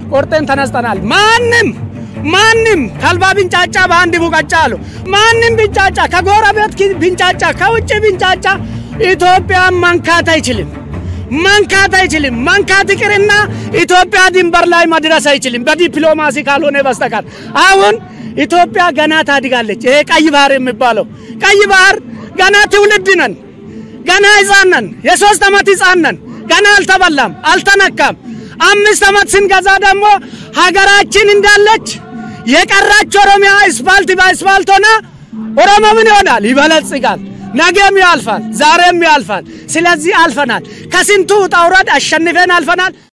ቆርጠን ተነስተናል። ማንም ማንም ከልባ ቢንጫጫ በአንድ ቡቀጫ አሉ። ማንም ቢንጫጫ ከጎረቤት ቢንጫጫ ከውጭ ቢንጫጫ ኢትዮጵያን መንካት አይችልም መንካት አይችልም። መንካት ይቅርና ኢትዮጵያ ድንበር ላይ መድረስ አይችልም በዲፕሎማሲ ካልሆነ በስተቀር። አሁን ኢትዮጵያ ገና ታድጋለች። ይሄ ቀይ ባህር የሚባለው ቀይ ባህር ገና ትውልድ ነን፣ ገና ሕፃን ነን። የሶስት ዓመት ሕፃን ነን። ገና አልተበላም፣ አልተነካም። አምስት ዓመት ስንገዛ ደግሞ ሀገራችን እንዳለች የቀራች ኦሮሚያ አስፋልት በአስፋልት ሆና ኦሮሞ ምን ይሆናል? ይበለጽጋል። ነገም ያልፋል፣ ዛሬም ያልፋል። ስለዚህ አልፈናል። ከስንቱ ውጣ ውረድ አሸንፈን አልፈናል።